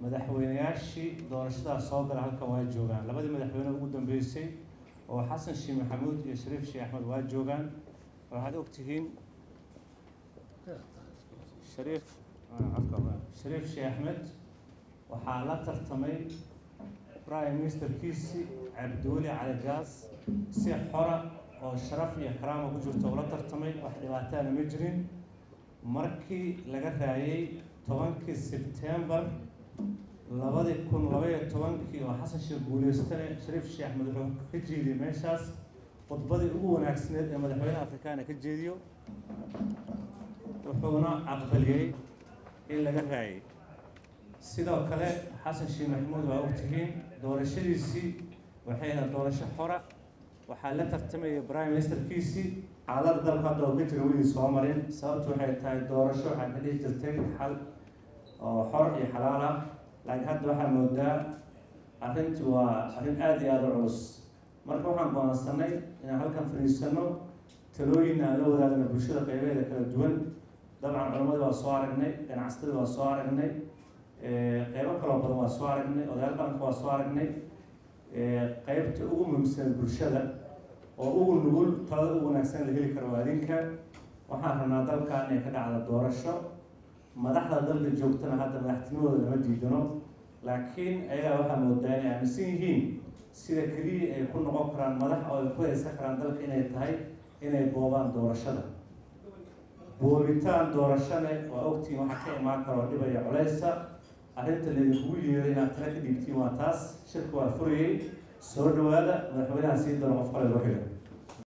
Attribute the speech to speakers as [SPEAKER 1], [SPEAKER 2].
[SPEAKER 1] madaxweyneyaashii doorashadaas soo gala halkan waa joogaan labadii madaxweyne ugu dambeysay oo xasan sheekh maxamuud iyo shariif sheekh axmed waa joogaan waxaad ogtihiin shariif shariif sheekh axmed waxaa la tartamay prime ministerkiisi cabdiweli cali gaas si xora oo sharaf iyo karaama ku jirto ula tartamay wax dhibaataana ma jirin markii laga raayay tobankii sebtembar labadii kun labaiyo tobankii oo xasan sheekh guuleystane shariif sheekh axmed wuxuu ka jeediyey meeshaas khudbadii ugu wanaagsaneed ee madaxweynaha afrikaana ka jeediyo wuxuuna aqbaliyey in laga raayay sidoo kale xasan sheekh maxamuud waa ogtihiin doorashadiisii waxay ahayd doorasho xora waxaa la tartamayay prime ministerkiisii xaalada dalka hadda oo ka jira weligii soo marin sababtu waxay tahay doorasho waxaa ka dhihi jirtay xal oo xor iyo xalaal ah laakiin hadda waxaa moodaa arrintii waa arrin aada iyo aada u culus marka waxaan go'aansanay inaan halkan fadhiisano talooyin aan la wadaagno bulshada qeybeeda kala duwan dabcan culammadii waa soo aragnay ganacsatadii waa soo aragnay qeybo kaloo badan waa soo aragnay odayaal qaranka waa soo aragnay qeybta ugu muhiimsan bulshada oo ugu nugul talada ugu wanaagsan la heli karo waa adinka waxaan rabnaa dalkan inay ka dhacda doorasho madaxda dalka joogtana hadda madaxtinimadooda lama diidano laakiin ayagaa waxaa moodaa inay aaminsan yihiin sida keliya ay ku noqon karaan madax oo ay ku haysan karaan dalka inay tahay inay boobaan doorashada boobitaan doorashane waa ogtiin waxaa ka imaan karoo dhibaya culeysa arrinta laydinkugu yeeray inaad tala ka dhiibtiin waa taas shirka waa furayay soo dhawaada madaxweynaha sii doona qof kale loo xiga